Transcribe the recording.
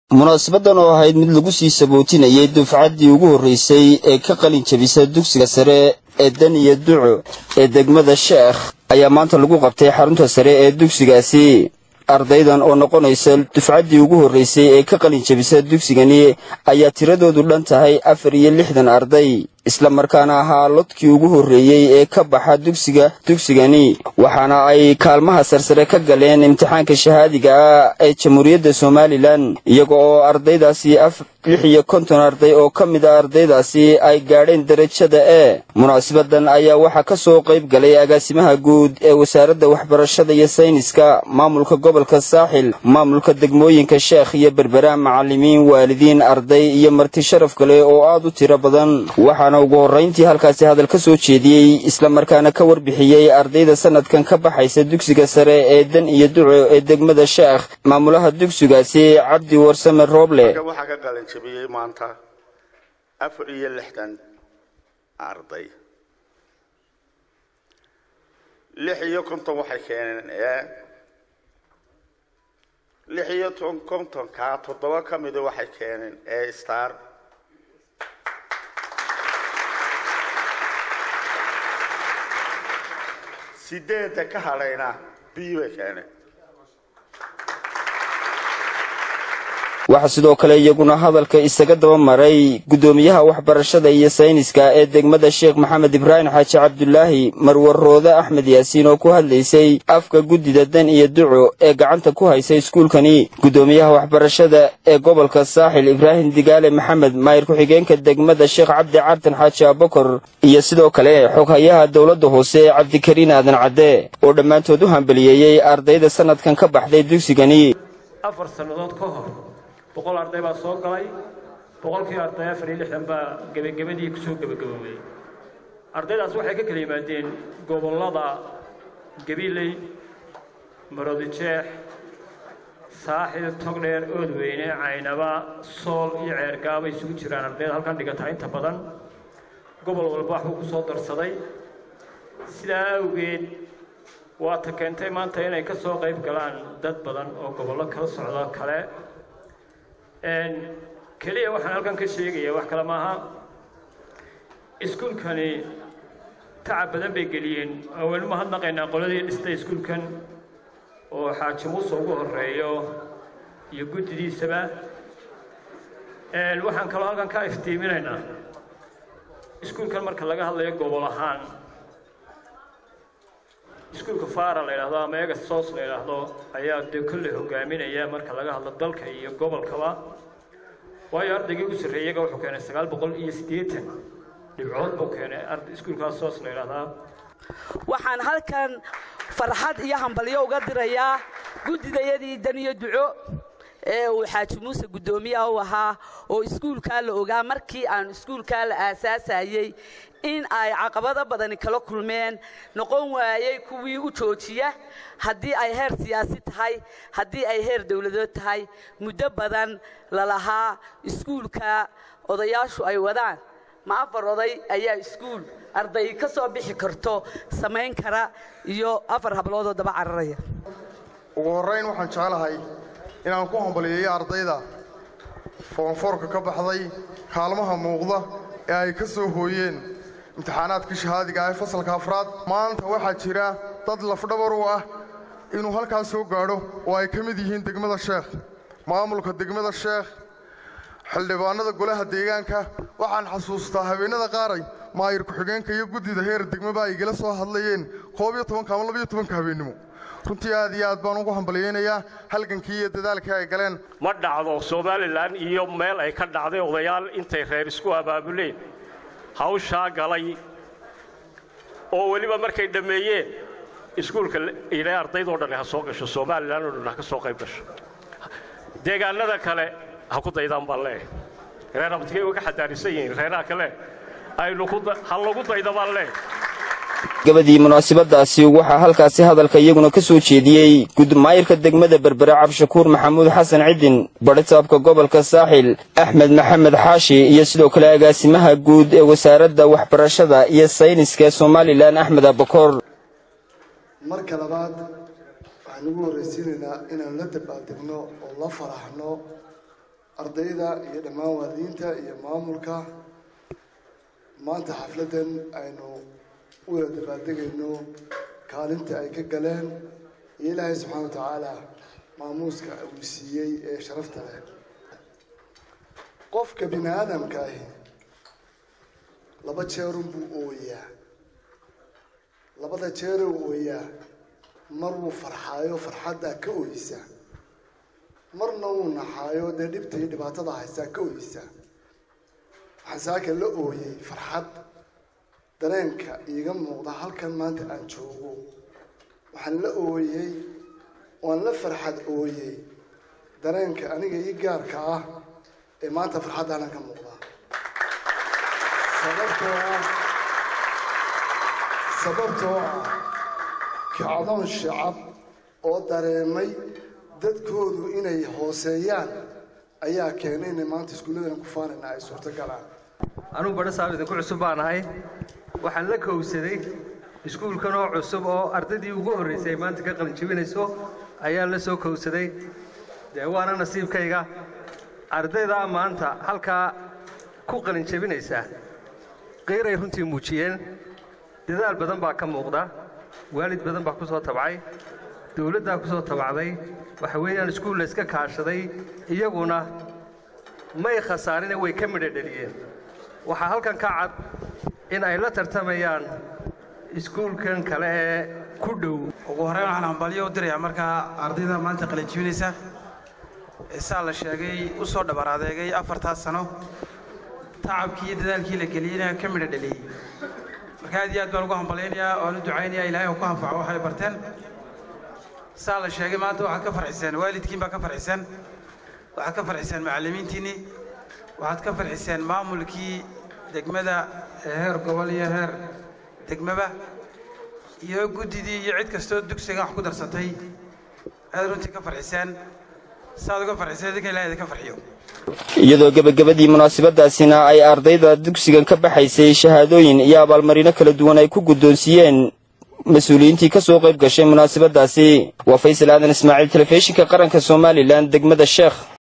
munaasabadan oo ahayd mid lagu sii sabootinayay dufcaddii ugu horreysay ee ka qalin jabisa dugsiga sare ee daniya duco ee degmada sheekh ayaa maanta lagu qabtay xarunta sare ee dugsigaasi ardaydan oo noqonaysa dufcaddii ugu horreysay ee ka qalin jabisa dugsigani ayaa tiradoodu dhan tahay afar iyo lixdan arday isla markaana ahaa lodkii ugu horreeyey ee ka baxa dugsiga dugsigani waxaana ay kaalmaha sarsare ka galeen imtixaanka shahaadiga ah ee jamhuuriyadda somalilan iyaga oo ardaydaasi lix iyo konton arday oo ka mid a ardaydaasi ay gaadheen derajada e munaasabadan ayaa waxaa ka soo qayb galay agaasimaha guud ee wasaaradda waxbarashada iyo sayniska maamulka gobolka saaxil maamulka degmooyinka sheekh iyo berbera macallimiin waalidiin arday iyo marti sharaf kale oo aad u tiro badan waxaana ugu horrayntii halkaasi hadal ka soo jeediyey isla markaana ka warbixiyey ardayda sanadkan ka baxaysa dugsiga sare ee dan iyo duco ee degmada sheekh maamulaha dugsigaasi cabdi warsame rooble waxaa ka qalanjabiyey maanta afar iyo lixdan arday lix iyo konton waxay keeneen ee lix iyo kontonkaa toddoba ka mida waxay keeneen ee star sideedda ka hadhayna b bay keeneen waxaa sidoo kale iyaguna hadalka isaga daba maray guddoomiyaha waxbarashada iyo sayniska ee degmada sheekh maxamed ibraahim xaaji cabdulaahi marwaroode axmed yaasiin oo ku hadlaysay afka guddida dan iyo duco ee gacanta ku haysa iskuulkani guddoomiyaha waxbarashada ee gobolka saaxil ibraahim digaale maxamed maayir ku-xigeenka degmada sheekh cabdi cartan xaaji abakor iyo sidoo kale xoghayaha dowladda hoose ee cabdikariin aadan cadde oo dhammaantood u hambaliyeeyey ardayda sanadkan ka baxday dugsigani afar sannadood ka hor boqol arday baa soo galay boqolkii arday afar iyo lixdan baa gebagabadii kusoo gebagaboobay ardaydaas waxay ka kala yimaadeen gobollada gabiley marodijeex saaxil togdheer oodweyne caynaba sool iyo ceergaaba isugu jiraan ardayda halkan dhigata inta badan gobol walba waxbuu ku soo darsaday sidaa awgeed waata keentay maanta inay ka soo qayb galaan dad badan oo gobollo kala socdo kale keliya waxaan halkan ka sheegayaa wax kale maaha iskuulkani tacab badan bay geliyeen waynu mahadnaqaynaa qoladii dhistay iskuulkan oo xaaji muuse ugu horeeyo iyo guddidiisaba waxaan kaloo halkan ka iftiiminaynaa iskuulkan marka laga hadlayo gobol ahaan iskuulka fara la yidhahdo ama ega sos la yidhaahdo ayaa dee kolley hogaaminaya marka laga hadlo dalka iyo gobolkaba waayo ardaygii ugu sarreeyaga wuxuu keenay sagaal boqol iyo siddeetan dhibcood buu keenay iskuulkaas sos la yidhahdaa waxaan halkan farxad iyo hambalyo uga dirayaa guddidayadii daniyo duco ee uu xaaji muuse guddoomiyaha u ahaa oo iskuulkaa la ogaa markii aan iskuulkaa la aasaasayey in ay caqabado badani kala kulmeen noqon waayey kuwii u joojiya haddii ay heer siyaasi tahay haddii ay heer dowladood tahay muddo badan lalahaa iskuulka odayaashu ay wadaan ma afar oday ayaa iskuul arday ka soo bixi karto samayn kara iyo afar habloodoo daba cararaya ugu horrayn waxaan jeclahay inaan ku hambaliyeeyo ardayda foonfoorka ka baxday kaalmaha muuqda ee ay ka soo hooyeen imtixaanaadkii shahaadiga ah ee fasalka afraad maanta waxaa jira dad lafdhabar u ah inuu halkaas soo gaadho oo ay ka mid yihiin degmada sheekh maamulka degmada sheekh xildhibaanada golaha deegaanka waxaan xasuustaa habeennada qaaray maayir ku-xigeenka iyo guddida heer degmaba ay igala soo hadlayeen koob iyo tobanka ama labiyo tobanka habeennimo runtii aad iyo aad baan ugu hambalyaynayaa halgankii iyo dadaalkii ay galeen ma dhacdo somalilan iyo meel ay ka dhacday odayaal intay reer isku abaabuleen hawshaa galay oo weliba markay dhammeeyeen iskuulka ilay ardaydoo dhan ha soo gasho somalilan oo dhan ha ka soo qayb gasho deegaanada kale ha ku daydaan baan leeyahay reer abadkay uga xadaarisan yihiin reeraha kale aynu ha lagu dayda baan leeyahay gabadii munaasabadaasi waxaa halkaasi hadalka iyaguna ka soo jeediyey gudmaayirka degmada berbere cabdishakuur maxamuud xasan cidin badhitaabka gobolka saaxil axmed maxamed xaashi iyo sidoo kale agaasimaha guud ee wasaaradda waxbarashada iyo sayniska ee somalilan axmed abakoor marka labaad waxaan ugu horraysiinaynaa inaan la dabaaldegno oo la faraxno ardayda iyo dhammaan waalidiinta iyo maamulka maanta xafladdan aynu u wada dabaaldegayno kaalinta ay ka galeen iyo ilaahay subxaana wa tacaala maamuuska uu siiyey ee sharafta leh qofka bini aadamka ahi laba jeerun buu ooyaa labada jeeruu ooyaa mar wuu farxaayo farxaddaa ka ooyisa marna wuu naxaayo dee dhibta iyo dhibaatada haystaa ka ooyisa waxaan saaka la ooyey farxad dareenka iiga muuqda halkan maanta aan joogo waxaan la ooyey waan la farxad ooyey dareenka aniga ii gaarka ah ee maanta farxaddaanan ka muuqda sababtoo ah sababtoo ah kacdoon shacab oo dareemay dadkoodu inay hooseeyaan ayaa keenay inay maanta iskuulladan ku faanayna ay suurtogalaan anugu badho saab idinku cusub baan ahay waxaan la kowsaday iskuulkan oo cusub oo ardaydii ugu horraysay ay maanta ka qalinjebinayso ayaan la soo kowsaday dee waana nasiibkayga ardaydaa maanta halkaa ku qalinjebinaysa qiiray runtii muujiyeen dadaal badan baa ka muuqda waalid badan baa ku soo tabcay dawladdaa ku soo tabacday waxa weeyaan iskuul layska kaashaday iyaguna may khasaarine way ka midha dheliyeen waxaa halkan ka cad in ay la tartamayaan iskuulkan kale ee ku dhow ugu horreyn waxaan hambalyo u dirayaa markaa ardayda maanta qalinjibinaysa saa la sheegay u soo dhabar adeegay afartaas sano tacabkii iyo dadaalkii la geliyeyna ka midha dheliyey marka aad iyo aad baan ugu hambalyaynayaa oan u ducaynayaa ilaahay uu ku anfaco waxay barteen saa la sheegay maanta waxaad ka farxiseen waalidkiin baa ka farxiseen waxaad ka farxiseen macallimiintiinnii waxaad ka farxiseen maamulkii degmada ee heer gobol iyo heer degmaba iyo guddidii iyo cid kastoo dugsigan wax ku darsatay aad runtii ka farxiseen saaad uga farxiseen idinka ilahay idinka farxiyo iyadoo gebagabadii munaasabadaasina ay ardayda dugsigan ka baxaysay shahaadooyin iyo abaalmarino kala duwan ay ku guddoonsiiyeen mas-uuliyiintii ka soo qayb gashay munaasabadaasi waa faysal aadan ismaaciil telefishinka qaranka somalilan degmada sheekh